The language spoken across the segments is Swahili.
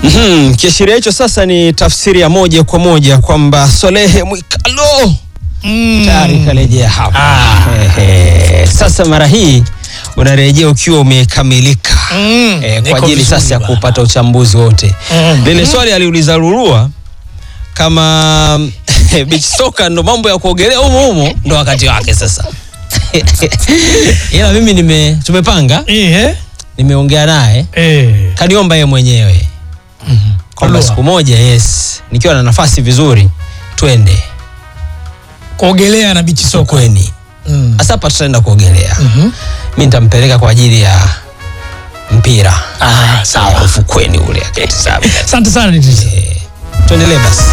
Mhm, kiashiria hicho sasa ni tafsiri ya moja kwa moja kwamba Solehe Mwikalo Mm. tayari karejea hapa. Ah. Ehe, sasa mara hii unarejea ukiwa umekamilika Mm, eh, niko kwa ajili vizuri sasa ya bwana. kupata uchambuzi wote. Mm. Lile swali aliuliza Lulua kama beach soka ndo mambo ya kuogelea humo humo ndo wakati wake sasa. Ila mimi nime tumepanga, Eh, nimeongea naye eh. kaniomba yeye mwenyewe kwamba Lulua. siku moja yes, nikiwa na nafasi vizuri twende kuogelea na bichi soko sokweni. Mm. Sasa hapa tutaenda kuogelea. Mhm. Mi nitampeleka kwa ajili ya mpira Ah, sawa. ufukweni ule akitizama. Asante sana Idris. Eh, Tuendelee basi.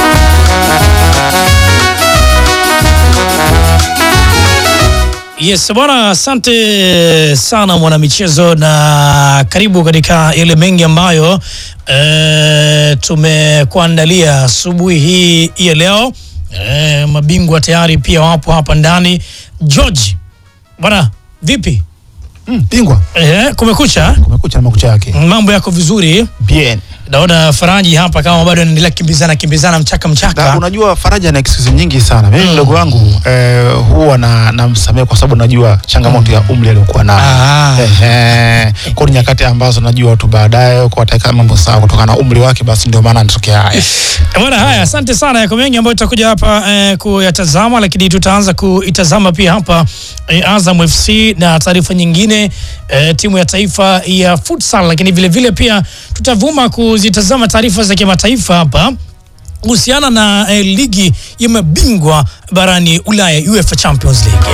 Yes bwana, asante sana mwanamichezo, na karibu katika yale mengi ambayo e, tumekuandalia asubuhi hii ya leo. E, mabingwa tayari pia wapo hapa ndani. George bwana, vipi? Mm, bingwa E, kumekucha, kumekucha na makucha yake mambo yako vizuri? bien Naona Faraji hapa kama bado anaendelea kimbizana kimbizana mchaka na mchaka. unajua Faraja ana excuse nyingi sana mimi mdogo wangu eh, huwa na namsamehe kwa sababu najua changamoto ya umri aliyokuwa nayo Ah. Ehe. kwa ni nyakati ambazo najua tu baadaye kwa ataweka mambo sawa kutokana na umri wake basi ndio maana anatokea haya Bwana, haya, asante sana. Yako mengi ambayo tutakuja hapa eh, kuyatazama, lakini tutaanza kuitazama pia hapa eh, Azam FC na taarifa nyingine eh, timu ya taifa ya futsal, lakini vile vile pia tutavuma kuzitazama taarifa za kimataifa hapa kuhusiana na eh, ligi ya mabingwa barani Ulaya UEFA Champions League.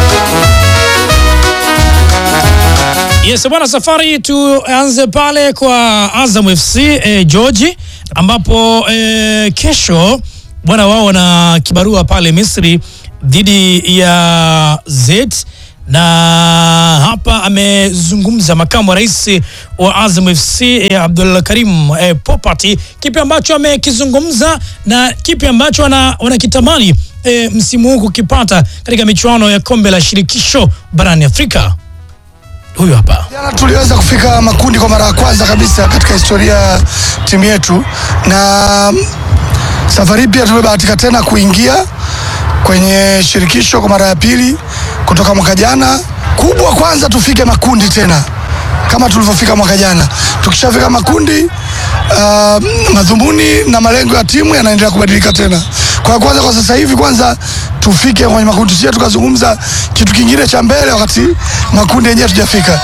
Yes bwana, safari tuanze pale kwa Azam FC eh, George, ambapo eh, kesho bwana wao wana kibarua pale Misri dhidi ya Z na hapa amezungumza makamu wa rais wa Azam FC eh, Abdul Karim eh, Popati, kipi ambacho amekizungumza na kipi ambacho wana- wanakitamani eh, msimu huu kukipata katika michuano ya kombe la shirikisho barani Afrika. Huyu hapa. Jana tuliweza kufika makundi kwa mara ya kwanza kabisa katika historia ya timu yetu, na mm, safari hii pia tumebahatika tena kuingia kwenye shirikisho kwa mara ya pili kutoka mwaka jana. Kubwa kwanza tufike makundi tena kama tulivyofika mwaka jana. Tukishafika makundi uh, madhumuni na malengo ya timu yanaendelea kubadilika tena. Kwa kwanza, kwa sasa hivi, kwanza tufike kwenye makundi, sio tukazungumza kitu kingine cha mbele wakati makundi yenyewe tujafika.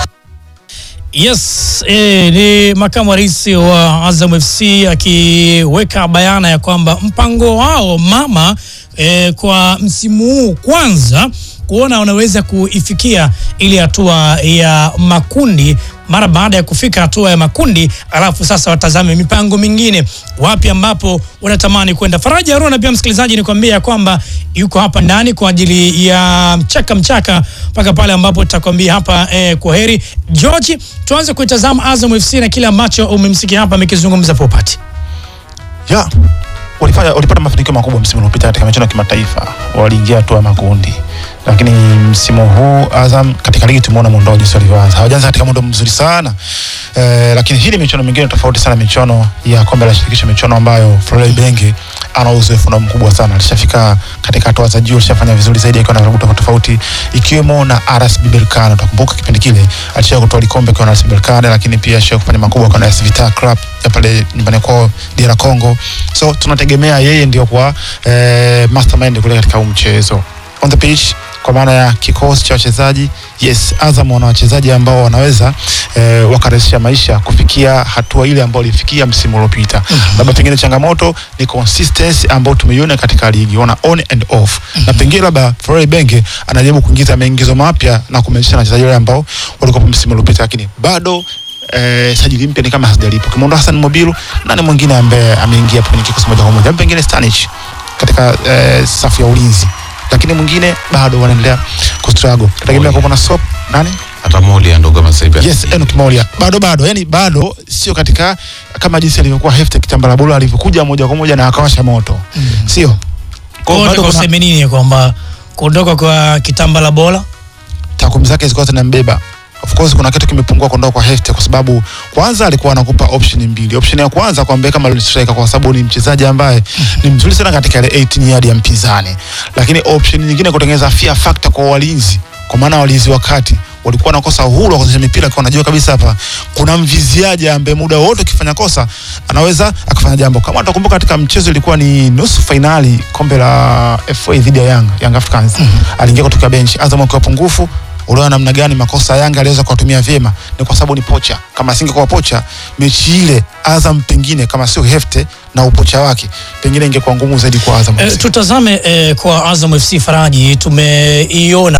Yes, eh, ni makamu wa rais wa Azam FC akiweka bayana ya kwamba mpango wao mama eh, kwa msimu huu kwanza kuona wanaweza kuifikia ile hatua ya makundi mara baada ya kufika hatua ya makundi, alafu sasa watazame mipango mingine wapi ambapo wanatamani kwenda. Faraja Haruna pia msikilizaji, nikwambia ya kwamba yuko hapa ndani kwa ajili ya mchaka mchaka mpaka pale ambapo tutakwambia hapa eh, kwa heri. George, tuanze kuitazama Azam FC na kile ambacho umemsikia hapa amekizungumza Popati. ya walifanya walipata mafanikio makubwa msimu uliopita katika michuano ya kimataifa, waliingia hatua ya makundi, lakini msimu huu Azam katika ligi tumeona mwendo wao jinsi walivyoanza. Hawajaanza katika mwendo mzuri sana eh, lakini hii ni michuano mingine tofauti sana, michuano ya kombe la shirikisho, michuano ambayo Florent Ibenge ana uzoefu nao mkubwa sana, alishafika katika hatua za juu, alishafanya vizuri zaidi akiwa na klabu tofauti tofauti, ikiwemo na RS Berkane. Utakumbuka kipindi kile alisha kutoa likombe akiwa na RS Berkane, lakini pia alisha kufanya makubwa akiwa na AS Vita Club ya pale nyumbani kwao DR Congo. So tunategemea yeye ndio kwa eh, mastermind kule katika huu mchezo on the pitch kwa maana ya kikosi cha wachezaji yes, Azam wana wachezaji ambao wanaweza eh, wakarahisisha maisha kufikia hatua ile ambayo walifikia msimu uliopita. Labda pengine changamoto ni consistency ambayo tumeiona katika ligi, wana on and off, na pengine labda Florent Ibenge anajaribu kuingiza maingizo mapya na kumelisha na wachezaji wale ambao walikuwa msimu uliopita, lakini bado eh, sajili mpya ni kama hazijalipo. Ukimwondoa Hassan Mobilu, nani mwingine ambaye ameingia kwenye kikosi moja kwa moja? Labda Pengine Stanich katika eh, safu ya ulinzi, lakini mwingine bado wanaendelea kustruggle. Tegemea kwa kuna sop nani hata Molia ndo kama sasa hivi Yes, Enoch Molia bado bado, yani bado sio katika kama jinsi alivyokuwa Hefte Kitambala Bolo alivyokuja moja kwa moja na akawasha moto, sio Kwa hiyo bado nataka kuna- useme nini kwamba kuondoka kwa kitamba la bola takwimu zake zilikuwa zinambeba of course kuna kitu kimepungua kuondoka kwa Hefty kwa sababu kwanza alikuwa anakupa option mbili. Option ya kwanza kwa Mbeka kama striker kwa sababu ni mchezaji ambaye ni mzuri sana katika ile 18 yard ya mpinzani, lakini option nyingine kutengeneza fear factor kwa walinzi, kwa maana walinzi wakati walikuwa wanakosa uhuru wa kucheza mipira kwa wanajua kabisa hapa kuna mviziaji ambaye muda wote ukifanya kosa anaweza akafanya jambo. Kama utakumbuka katika mchezo ilikuwa ni nusu fainali kombe la FA dhidi ya Yanga, Young Africans. Aliingia kutoka benchi Azam akiwa pungufu uliona namna gani makosa ya Yanga aliweza kuwatumia vyema, ni kwa sababu ni pocha. Kama asingekuwa pocha, mechi ile Azam pengine kama sio Hefte na upocha wake, pengine ingekuwa ngumu zaidi kwa Azam. E, tutazame e, kwa Azam FC Faraji, tumeiona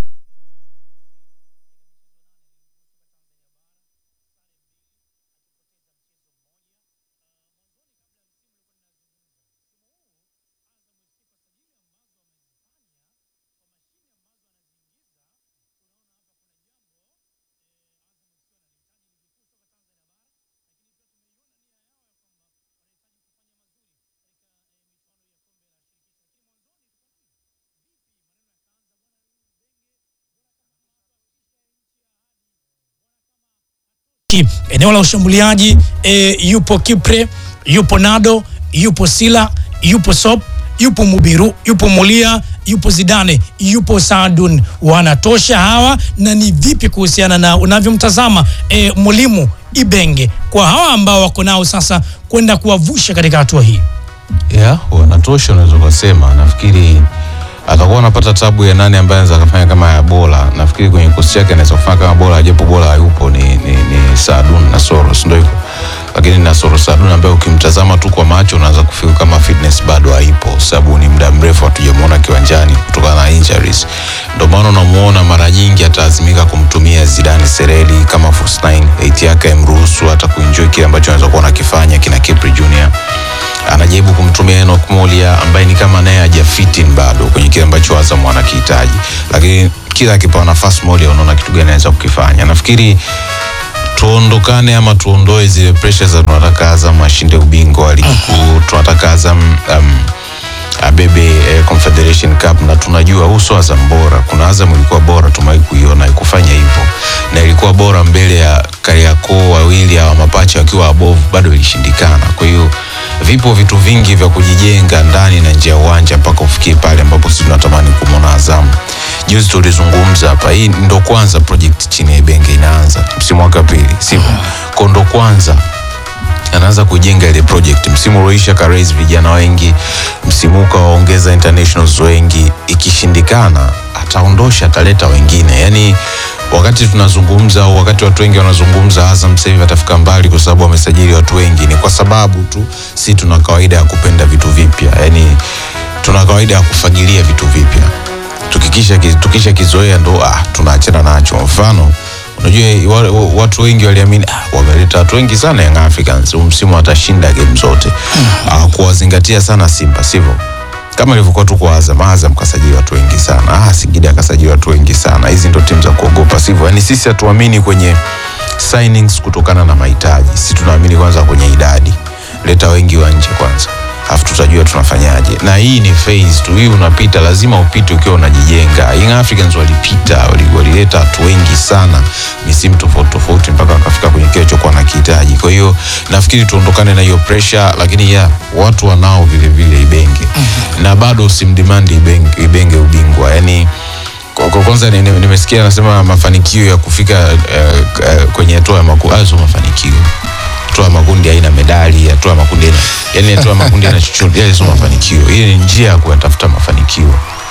Ki- eneo la ushambuliaji e, yupo Kipre, yupo Nado, yupo Sila, yupo Sop, yupo Mubiru, yupo Mulia, yupo Zidane, yupo Saadun. Wanatosha hawa, na ni vipi kuhusiana na unavyomtazama e, mwalimu Ibenge kwa hawa ambao wako nao sasa kwenda kuwavusha katika hatua hii? yeah, wanatosha unaweza ukasema. Nafikiri atakuwa anapata tabu ya nani ambaye anaweza akafanya kama ya Bola. Nafikiri kwenye kikosi chake anaweza kufanya kama Bola, japo Bola hayupo, ni, ni, ni Saadun na Soros, ndio hivyo. Lakini na Soros Saadun ambaye ukimtazama tu kwa macho unaanza kufikiri kama fitness bado haipo, sababu ni muda mrefu hatujamuona kiwanjani kutokana na injuries. Ndio maana unamuona mara nyingi atalazimika kumtumia Zidane Sereli kama false nine, eight yake imruhusu hata kuenjoy kile ambacho anaweza kuwa anakifanya kina Kipri Junior anajaribu kumtumia Enoch Molia ambaye ni kama naye hajafitin bado kwenye kile ambacho Azam wanakihitaji, lakini kila akipewa nafasi Molia unaona kitu gani anaweza kukifanya. Nafikiri tuondokane ama tuondoe zile pressure za tunataka Azam ashinde ubingwa wa ligi kuu, tunataka Azam um, abebe eh, Confederation Cup na tunajua uso Azam bora. Kuna Azam ilikuwa bora, tumewahi kuiona haikufanya hivyo, na ilikuwa bora mbele ya Kariakoo wawili hawa mapacha wakiwa above, bado ilishindikana. Kwa hiyo vipo vitu vingi vya kujijenga ndani na nje ya uwanja mpaka ufikie pale ambapo sisi tunatamani kumwona Azam. Juzi tulizungumza hapa, hii ndo kwanza project chini ya Ibenge inaanza msimu wake wa pili, sivyo? Kwa ndo kwanza anaanza kujenga ile project. Msimu ulioisha ka raise vijana wengi, msimu huu kawaongeza internationals wengi. Ikishindikana ataondosha, ataleta wengine. Yani wakati tunazungumza au wakati watu wengi wanazungumza Azam sasa hivi atafika mbali kwa sababu wamesajili watu wengi, ni kwa sababu tu si tuna kawaida ya kupenda vitu vipya, yani tuna kawaida ya kufagilia vitu vipya tukikisha tukisha kizoea ndo ah, tunaachana nacho. Mfano, unajua wa- wa- watu wengi waliamini ah, wameleta watu wengi sana Young Africans, huu msimu watashinda game zote ah, kuwazingatia sana Simba, sivyo? Kama ilivyokuwa tu kwa Azam. Azam kasajili watu wengi sana, ah, Singida kasajili watu wengi sana. Hizi ndo timu za kuogopa, sivyo? Yani sisi hatuamini kwenye signings kutokana na mahitaji, sisi tunaamini kwanza kwenye idadi. Leta wengi wa nje kwanza alafu tutajua tunafanyaje, na hii ni phase tu. Hii unapita, lazima upite ukiwa unajijenga. Young Africans walipita, wali- walileta watu wengi sana misimu tofauti tofauti mpaka wakafika kwenye kile chokuwa nakihitaji. Kwa hiyo nafikiri tuondokane na hiyo pressure, lakini ya watu wanao vile vile Ibenge na bado usimdemand Ibenge, Ibenge ubingwa yani kwa kwa kwanza ni- ni- nimesikia anasema mafanikio ya kufika eh, eh, kwenye hatua ya makundi, hayo sio mafanikio hatua ya makundi haina medali, hatua ya makundi haina yani, hatua ya makundi haina chochote, yale sio mafanikio. Hii ni njia ya kuyatafuta mafanikio.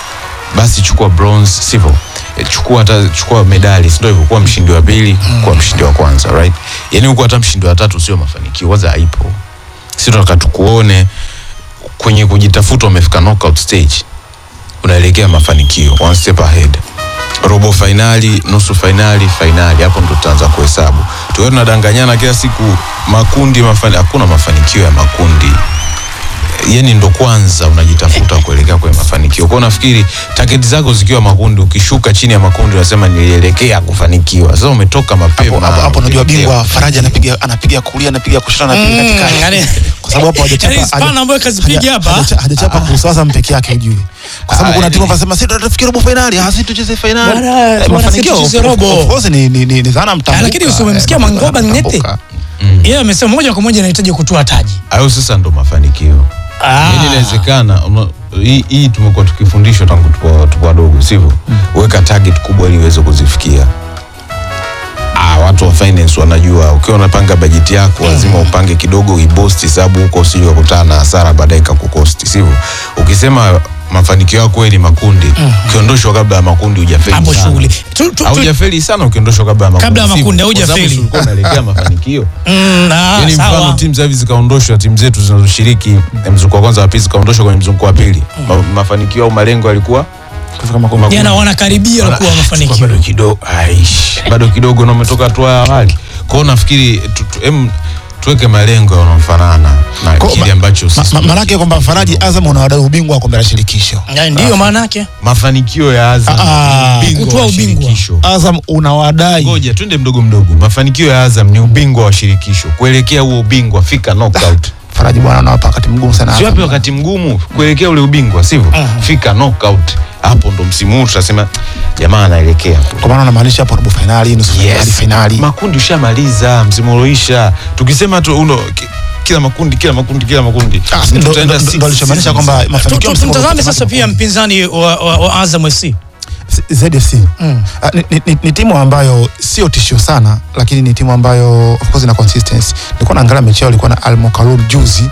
Basi chukua bronze, sivyo? Eh, Chukua hata chukua medali, sio hivyo? Kuwa mshindi wa pili, kuwa mshindi wa kwanza, right? Yani huko hata mshindi wa tatu sio mafanikio, kwanza haipo. Sisi tunataka tukuone kwenye kujitafuta, umefika knockout stage, unaelekea mafanikio, one step ahead robo fainali, nusu fainali, fainali, hapo ndo tutaanza kuhesabu. Tukiwa tunadanganyana kila siku makundi mafani, hakuna mafanikio ya makundi yani ndo kwanza unajitafuta kuelekea kwenye mafanikio kwao nafikiri taketi zako zikiwa makundi ukishuka chini ya makundi unasema nilielekea kufanikiwa sasa umetoka mapema hapo hapo hapo unajua ukielekea bingwa Faraja anapiga anapiga kulia anapiga kushoto anapiga Mm, katikati yani- kwa sababu hapo hajachapa yani spana haja- ambayo kazipiga haja- hapa. hajacha- hajachapa kuhusu Azam peke yake ujue kwa sababu Ah, kuna yani- timu wanasema sisi tutafikia robo finali ah sisi tucheze finali Bwana, Eh, bwana, mafanikio sisi tucheze of- robo. of course ni ni ni ni dhana mtambuka lakini usimemsikia eh, Mangoba dhana Ng'ete? mtambuka. yeye amesema moja kwa moja anahitaji kutoa taji hayo sasa ndo mafanikio Ah. Yaani inawezekana una- hii hii tumekuwa tukifundishwa tangu tupo tupo wadogo sivyo weka target kubwa ili uweze kuzifikia ah, watu wa finance wanajua ukiwa unapanga bajeti yako lazima upange kidogo uibosti sababu huko usije kukutana na hasara baadaye ikakukosti sivyo ukisema mafanikio yako wewe ni makundi ukiondoshwa kabla ya makundi hujafeli hapo sana. shughuli Tu- tu- tu- haujafeli sana ukiondoshwa kabla ya makundi Kabla ya sivyo? makundi, Kwa sababu haujafeli. si ulikuwa unaelekea mafanikio Mm, ah, yani mfano sawa. timu za hivi zikaondoshwa timu zetu zinazoshiriki eh, mzunguko wa kwanza wa pili zikaondoshwa kwenye mzunguko wa pili Ma, mafanikio au malengo yalikuwa Kufika makundi. Jana wanakaribia Wana- kuwa Kwa mafanikio bado kidogo aish bado kidogo na umetoka hatua ya awali kwao nafikiri tu, tu, em, tuweke malengo yanayofanana na Kwa- kile ma- ambacho Ma- sisi ma- Maanake kwamba Faraji Azam unawadai ubingwa wa kombe la shirikisho. Ya, ndiyo maana yake mafanikio ya Azam Ah, ni ubingwa kutoa wa ubingwa. shirikisho. Azam unawadai ngoja twende mdogo mdogo mafanikio ya Azam ni ubingwa wa shirikisho kuelekea huo ubingwa fika knockout Faraji bwana unawapa wakati mgumu sana. sio Azam. wapi wakati mgumu kuelekea ule ubingwa sivyo fika knockout hapo ndo msimu huu tutasema jamaa anaelekea kule. Kwa maana unamaanisha hapo robo finali, nusu finali, Yes. finali. makundi ushamaliza msimu ulioisha tukisema tu uno ki- kila makundi kila makundi kila makundi Ah, ndo- tutaenda ndo- six ndo alichomaanisha seasons. kwamba Tu- mafanikio tu- msimu tumtazame uliopita sasa pia mpinzani wa, wa, wa Azam FC ZFC Ah, ni, ni, ni, ni timu ambayo sio tishio sana lakini ni timu ambayo of course ina consistency. Nilikuwa naangalia mechi yao ilikuwa na Al Mokalou juzi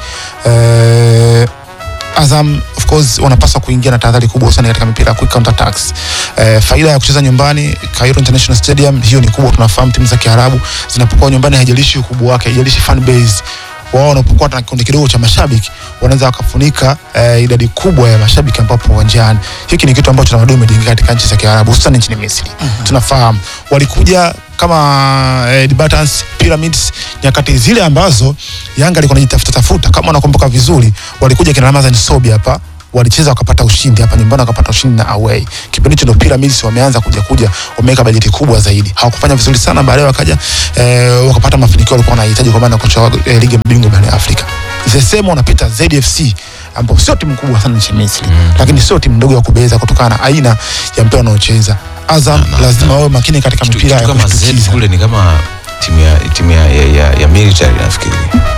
eh, Azam of course wanapaswa kuingia na tahadhari kubwa sana katika mipira ya quick counter attacks. Eh, faida ya kucheza nyumbani Cairo International Stadium hiyo ni kubwa. Tunafahamu timu za Kiarabu zinapokuwa nyumbani, haijalishi ukubwa wake, haijalishi fan base wao wanapokuwa na kikundi kidogo cha mashabiki wanaweza wakafunika eh, idadi kubwa ya mashabiki ambapo uwanjani. Hiki ni kitu ambacho tamaduni imejengeka katika nchi za Kiarabu hususan nchini Misri. Tunafahamu walikuja kama eh, the Buttons, Pyramids nyakati zile ambazo Yanga alikuwa anajitafuta tafuta, kama unakumbuka vizuri, walikuja kina Ramazan Sobi hapa walicheza wakapata ushindi hapa nyumbani wakapata ushindi na away. Kipindi hicho ndo Pyramids wameanza kuja kuja, wameweka bajeti kubwa zaidi. Hawakufanya vizuri sana, baadaye wakaja eh, wakapata mafanikio walikuwa wanahitaji kwa maana ya kocha wa eh, ligi ya mabingwa barani Afrika. The same wanapita ZFC ambao sio timu kubwa sana nchini Misri, lakini sio timu ndogo ya kubeza kutokana na aina ya mpira wanaocheza. Azam lazima wawe makini katika Kitu- mipira kitu ya kama Z kushtukiza. kule ni kama timu ya timu ya, ya, ya, ya military nafikiri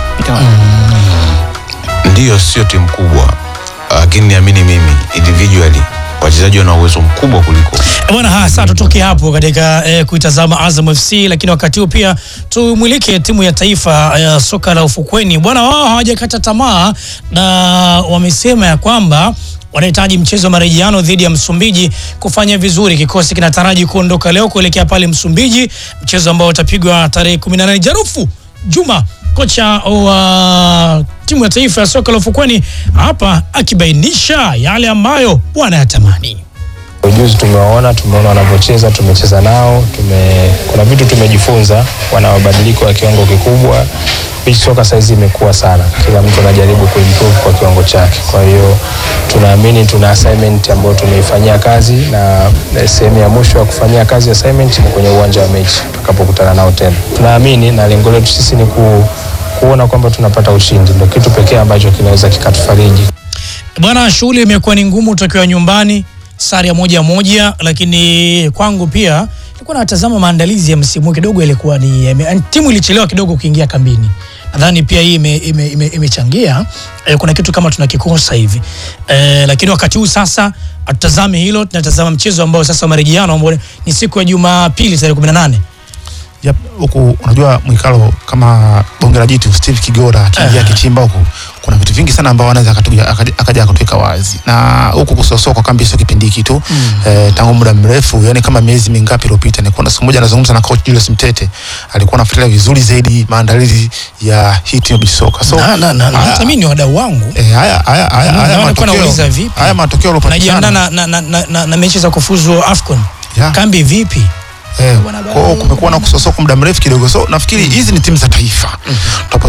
ndiyo sio timu kubwa lakini niamini mimi individually wachezaji wana uwezo mkubwa kuliko Eh, bwana haya sasa tutoke hapo katika eh, kuitazama Azam FC lakini wakati huu pia tumwilike timu ya taifa ya soka la ufukweni bwana wao hawajakata tamaa na wamesema ya kwamba wanahitaji mchezo wa marejeano dhidi ya Msumbiji kufanya vizuri. Kikosi kinataraji kuondoka leo kuelekea pale Msumbiji, mchezo ambao utapigwa tarehe 18 Jarufu Juma, kocha wa timu ya taifa ya soka la ufukweni hapa akibainisha yale ambayo wanayatamani. Ujuzi tumewaona, tumeona wanavyocheza, tumecheza nao, tume, kuna vitu tumejifunza, wana mabadiliko ya kiwango kikubwa. Beach soka saizi imekuwa sana, kila mtu anajaribu kuimprove kwa kiwango chake. Kwa hiyo tunaamini tuna assignment ambayo tumeifanyia kazi na eh, sehemu ya mwisho ya kufanyia kazi assignment ni kwenye uwanja wa mechi tutakapokutana nao tena. Tunaamini na lengo letu sisi ni ku, kuona kwamba tunapata ushindi, ndio kitu pekee ambacho kinaweza kikatufariji. Bwana, shughuli imekuwa ni ngumu tokiwa nyumbani, sare ya moja moja, lakini kwangu pia nilikuwa natazama maandalizi ya msimu huu kidogo, ilikuwa ni yame- timu ilichelewa kidogo kuingia kambini. Nadhani pia hii imechangia ime, ime, imechangia. eh, kuna kitu kama tunakikosa hivi eh, lakini wakati huu sasa hatutazami hilo, tunatazama mchezo ambao sasa wa marejeano ambao ni siku ya Jumapili tarehe 18. Yep, huku unajua mwikalo kama bonge la jitu Steve Kigora akiingia kichimba huku kuna vitu vingi sana ambao anaweza akatuja- akaja akaja akatuweka wazi na huku kusosoa kwa kambi sio kipindi hiki tu eh, tangu muda mrefu yani kama miezi mingapi iliyopita nilikuwa na siku moja nazungumza na coach Julius Mtete alikuwa anafuatilia vizuri zaidi maandalizi ya hii timu ya soka so Na, na, na, na, haya- hata mimi ni wadau wangu eh, haya haya haya Na haya walikuwa wanauliza matokeo vipi? haya matokeo najiandaa yaliyopatikana na, na, na, na, na, na mechi za kufuzu AFCON. Yeah. Kambi vipi? Eh, Bwana kwa hiyo kumekuwa na kusosoka muda mrefu kidogo, so nafikiri hizi ni timu za taifa. Tunapozungumza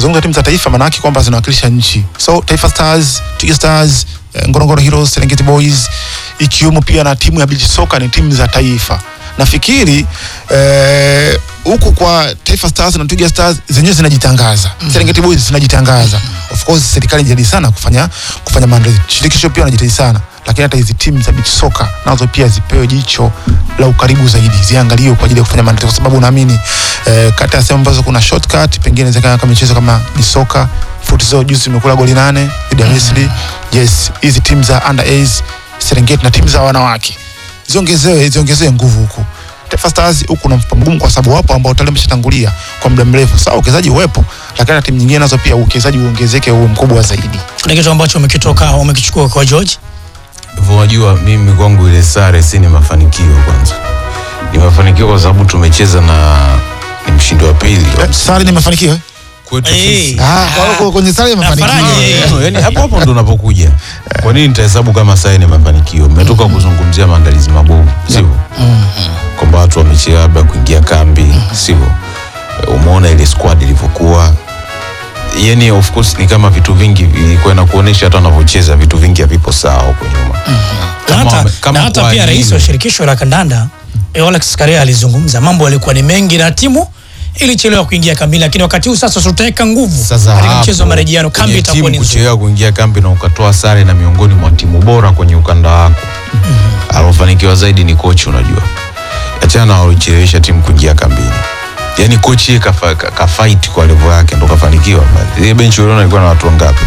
tukizungumza timu za taifa maana yake kwamba zinawakilisha nchi so Taifa Stars Twiga Stars eh, Ngorongoro Heroes Serengeti Boys ikiwemo pia na timu ya beach soka ni timu za taifa nafikiri eh, huku kwa Taifa Stars na Twiga Stars zenyewe zinajitangaza Serengeti Boys zinajitangaza of course serikali inajitahidi sana kufanya kufanya maandalizi shirikisho pia wanajitahidi sana lakini hata hizi timu za beach soka nazo pia zipewe jicho la ukaribu zaidi ziangaliwe kwa ajili ya kufanya maandalizi kwa sababu naamini eh, kati ya sehemu ambazo kuna shortcut pengine inawezekana kama michezo kama beach soka futsal juzi tumekula goli nane dhidi ya Misri yes hizi timu za under age Serengeti na timu za wanawake ziongezewe ziongezewe nguvu huku Taifa Stars huku na mfupa mgumu kwa sababu wapo ambao tayari wameshatangulia kwa muda mrefu. Sawa, uwekezaji uwepo, lakini hata timu nyingine nazo pia uwekezaji uongezeke uwe mkubwa zaidi. Ni kitu ambacho umekitoka umekichukua kwa George. Hivyo unajua mimi kwangu ile sare si ni mafanikio kwanza. Ni mafanikio kwa sababu tumecheza na ni mshindi wa pili. Eh, Sare ni mafanikio eh? Kwetu Eh. sisi. Ah, kwa- kwa- kwenye sare ni Na mafanikio. faraja, eh. No, yani hapo hapo ndo unapokuja. Kwa nini nitahesabu kama sare ni mafanikio? Mmetoka kuzungumzia maandalizi mabovu, sivyo? Kwamba watu wamechelewa labda kuingia kambi, sivyo? Eh, Umeona ile squad ilivyokuwa. Yani of course ni kama vitu vingi vilikuwa inakuonesha hata wanavyocheza vitu vingi havipo sawa huko nyuma. Na Kama hata, wame- kama na hata kwa pia rais nini? wa shirikisho la kandanda eh, Alex Karea alizungumza mambo yalikuwa ni mengi na timu ilichelewa kuingia kambi, lakini wakati huu sasa tutaweka nguvu Sasa katika hapo, mchezo wa marejeano. Kambi kwenye itakuwa timu ni nzuri. kuchelewa kuingia kambi na ukatoa sare na miongoni mwa timu bora kwenye ukanda wako alofanikiwa zaidi ni kochi. Unajua, achana na walichelewesha timu kuingia kambini, yaani kochi yeye kafa, ka- kafight kwa level yake ndo kafanikiwa. Ile benchi uliona ilikuwa na watu wangapi?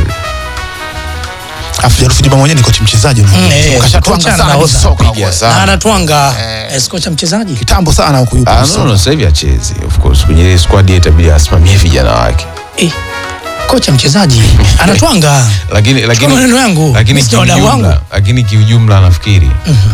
Afu Jarufu Juma mwenyewe ni kocha mchezaji Mm, unajua. eh, Kashatwanga kocha sana anahodha. hivi soka Piga huko. sana. Na anatwanga eh, kocha mchezaji Kitambo sana huko yupo. Ah, no, soka. no, sasa hivi achezi of course kwenye ile squad yeye itabidi asimamie vijana wake, eh, kocha mchezaji anatwanga lakini Chukua lakini maneno yangu lakini mimi sio wadau wangu. kiujumla, lakini kiujumla nafikiri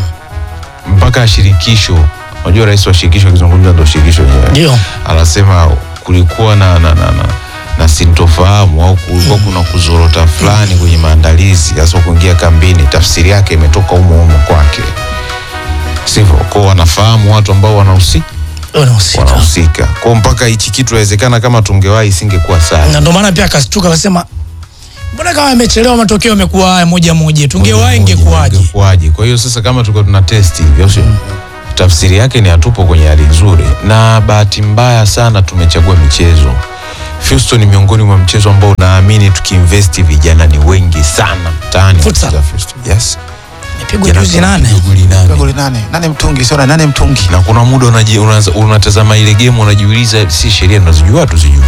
mpaka shirikisho, unajua rais wa shirikisho akizungumza ndo shirikisho lenyewe Ndio. anasema kulikuwa na, na, na, na, na sintofahamu au kulikuwa kuna kuzorota fulani kwenye maandalizi hasa kuingia kambini. Tafsiri yake imetoka humo humo kwake, sivyo? Kwao wanafahamu watu ambao wanahusika Wanahusika. wanahusika kwao, mpaka hichi kitu inawezekana kama tungewahi isingekuwa sana. na ndio maana pia akastuka akasema mbona kama amechelewa matokeo yamekuwa haya moja moja tungewahi ingekuwaje ingekuwaje? Kwa hiyo sasa kama tuko tuna testi hivyo sio? Tafsiri yake ni hatupo kwenye hali nzuri, na bahati mbaya sana tumechagua michezo. Houston ni miongoni mwa mchezo ambao naamini tukiinvesti vijana ni wengi sana mtaani. Futsal. wanacheza Houston. Yes. Pigwa Vijana juzi kama nane piga goli nane. Goli nane. Nane mtungi, sio na nane mtungi. Na kuna muda unaji- unaanza- unatazama ile game unajiuliza, si sheria tunazijua tuzijui?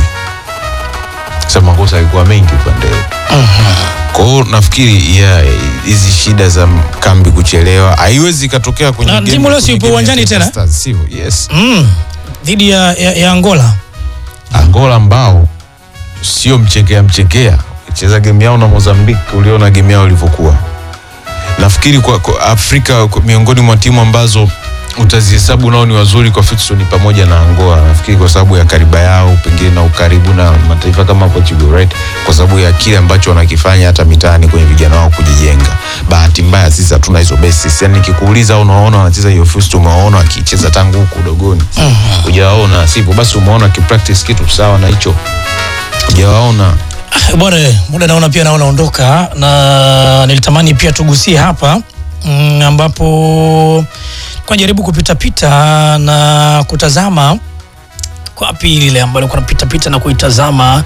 Sasa makosa yalikuwa mengi upande wetu. Kwa hiyo nafikiri yeah, hizi shida za kambi kuchelewa haiwezi ikatokea kwenye Na game- timu leo si kwenye ipo game ya uwanjani Taifa tena? Stars, sivyo? Yes. mm. dhidi ya, ya, ya Angola Angola ambao sio mchekea mchekea, cheza game yao na Mozambique, uliona game yao ilivyokuwa. Nafikiri kwa, kwa Afrika kwa, miongoni mwa timu ambazo utazihesabu nao ni wazuri kwa futsal ni pamoja na Angola. Nafikiri kwa sababu ya kariba yao, pengine na ukaribu na mataifa kama Portugal, right? Kwa sababu ya kile ambacho wanakifanya hata mitaani kwenye vijana wao kujijenga. Bahati mbaya sisi hatuna hizo basis. Yani nikikuuliza unaona wanacheza hiyo futsal, umewaona wakicheza tangu huku udogoni, hujawaona sivyo? Basi umeona wakipractice kitu sawa na hicho, hujawaona bwana muda naona pia naona ondoka na nilitamani pia tugusie hapa mm, ambapo kwa jaribu kupitapita na kutazama kwa api lile ambalo kuna pitapita na kuitazama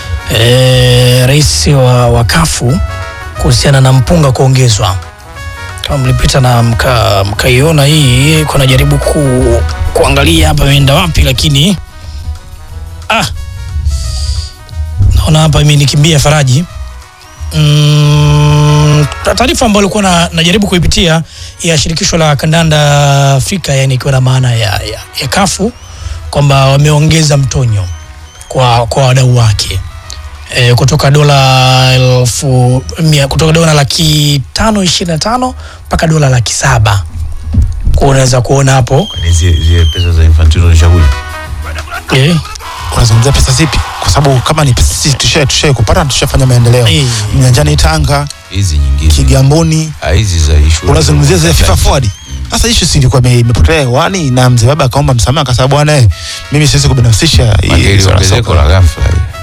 e, rais wa, wa kafu kuhusiana na mpunga kuongezwa kama mlipita na mka- mkaiona hii kuna jaribu ku, kuangalia hapa imeenda wapi lakini ah, naona hapa imenikimbia Faraji. Mm, taarifa ambayo alikuwa na, najaribu kuipitia ya shirikisho la kandanda Afrika, yani ikiwa na maana ya, ya, ya kafu kwamba wameongeza mtonyo kwa, kwa wadau wake e, kutoka dola elfu mia kutoka dola laki tano ishirini na tano mpaka dola laki saba kwa unaweza kuona hapo Ni zile zile pesa za Infantino nishakuja. eh, Unazungumzia pesa zipi? Kwa sababu kama ni pesa sisi tushae tushae kupata na tushafanya maendeleo. Eh. Nyanjani Tanga, Hizi nyingine. Kigamboni, Ah, hizi za issue. unazungumzia zile FIFA forward. Sasa issue si ilikuwa ime- imepotea hewani na mzee baba akaomba msamaha kwa sababu bwana eh, mimi siwezi kubinafsisha hii Magari swala ongezeko soka. la ghafla hii.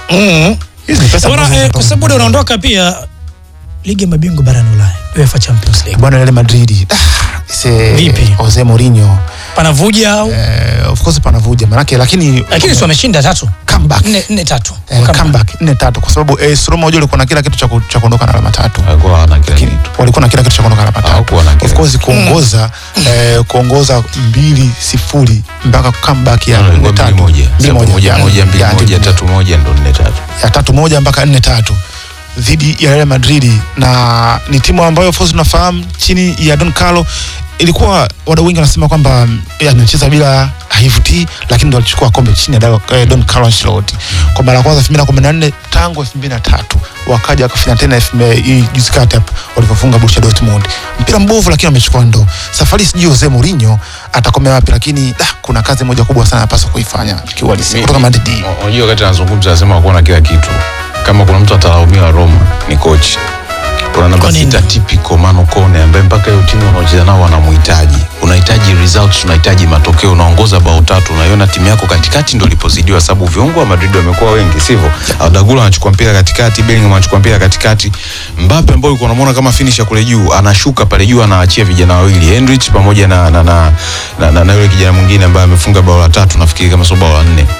Mm. Hizi ni pesa Bwana, ambazo eh, zinatoka kwa sababu muda unaondoka pia ligi ya mabingwa barani Ulaya UEFA Champions League bwana Real Madrid ah, ise Vipi? Jose Mourinho panavuja au eh, of course panavuja manake lakini lakini si wameshinda tatu comeback nne nne tatu eh, Comeback. comeback nne tatu kwa sababu eh, Roma unajua walikuwa na kila kitu cha ku- cha kuondoka na alama tatu Hakuwa hawana kila Lakini kitu. walikuwa na kila kitu cha kuondoka na alama tatu Hawakuwa na kila of course kuongoza eh, kuongoza mbili sifuri mpaka comeback ya No, nne ilikuwa tatu mbili moja. Mbili Sababu moja Ya- moja mbili ya- moja ya- tatu moja ndo nne tatu. ya tatu moja mpaka nne tatu dhidi ya Real Madrid na ni timu ambayo of course tunafahamu chini ya Don Carlo ilikuwa wadau wengi wanasema kwamba mm, eh, anacheza bila haivutii lakini ndo alichukua kombe chini ya Dao- eh, Don Carlo Ancelotti kwa mara ya kwanza 2014 tangu 2003 wakaja wakafanya tena elfu mbili- hii juzi kati hapa walivyofunga Borussia Dortmund mpira mbovu lakini wamechukua ndo safari sijui Jose Mourinho atakomea wapi lakini da, kuna kazi moja kubwa sana anapaswa kuifanya kiuhalisia Mi- kutoka mi- Madrid Unajua wakati anazungumza anasema hakuwa na kila kitu. Kama kuna mtu atalaumiwa Roma ni coach. Kuna namba Kwa nini? sita typical Manu Kone ambaye mpaka hiyo timu wanaocheza nao wanamhitaji. Unahitaji results, unahitaji matokeo, unaongoza bao tatu, unaiona timu yako katikati ndio ilipozidiwa, sababu viungo wa Madrid wamekuwa wengi, sivyo? Adagula anachukua mpira katikati, Bellingham anachukua mpira katikati, Mbappe ambaye ulikuwa unamwona kama finisher kule juu, anashuka pale juu, anaachia vijana wawili Hendrich pamoja na na na, na, na, na yule kijana mwingine ambaye amefunga bao la tatu, nafikiri kama sio bao la nne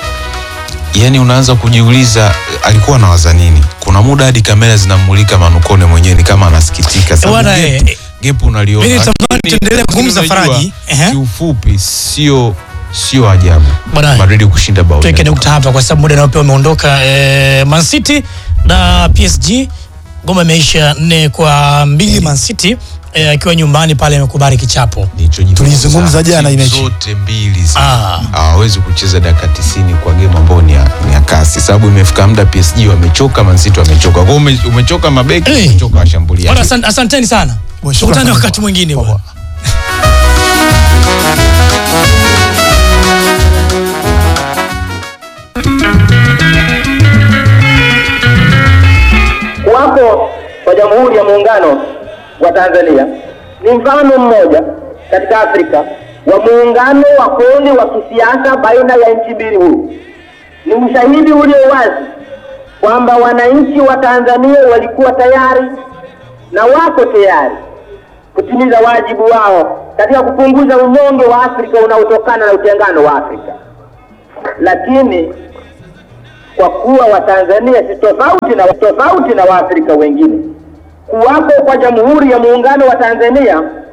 yani unaanza kujiuliza alikuwa anawaza nini kuna muda hadi kamera zinamulika manukone mwenyewe ni kama anasikitika sababu Bwana, gap- eh, gap unaliona mimi Lakini- natamani tuendelee kuzungumza lakini unajua, Faraji. Ehe. kiufupi sio sio ajabu Bwana, Madrid kushinda bao tuweke nne. nukta hapa kwa sababu muda nao pia umeondoka. Eh, Man City na PSG ngoma imeisha nne kwa mbili. Man City eh, akiwa nyumbani pale amekubali kichapo. Nilichojifunza, Tulizungumza jana hii timu mechi. zote mbili zi- Ah. hawawezi kucheza dakika 90 kwa game ambayo ni ya, ni ya kasi sababu imefika muda PSG wamechoka Man City wamechoka kwa hiyo ume, umechoka mabeki Eh. umechoka washambuliaji Bwana, asan- asanteni sana, Bwana, shukrani tukutane sana. wakati mwingine Poa, bwana. poa. Kuwapo kwa Jamhuri ya Muungano wa Tanzania ni mfano mmoja katika Afrika wa muungano wa kweli wa kisiasa baina ya nchi mbili huru. Ni ushahidi ulio wazi kwamba wananchi wa Tanzania walikuwa tayari na wako tayari kutimiza wajibu wao katika kupunguza unyonge wa Afrika unaotokana na utengano wa Afrika, lakini kwa kuwa Watanzania si tofauti na tofauti na Waafrika wengine. Kuwapo kwa Jamhuri ya Muungano wa Tanzania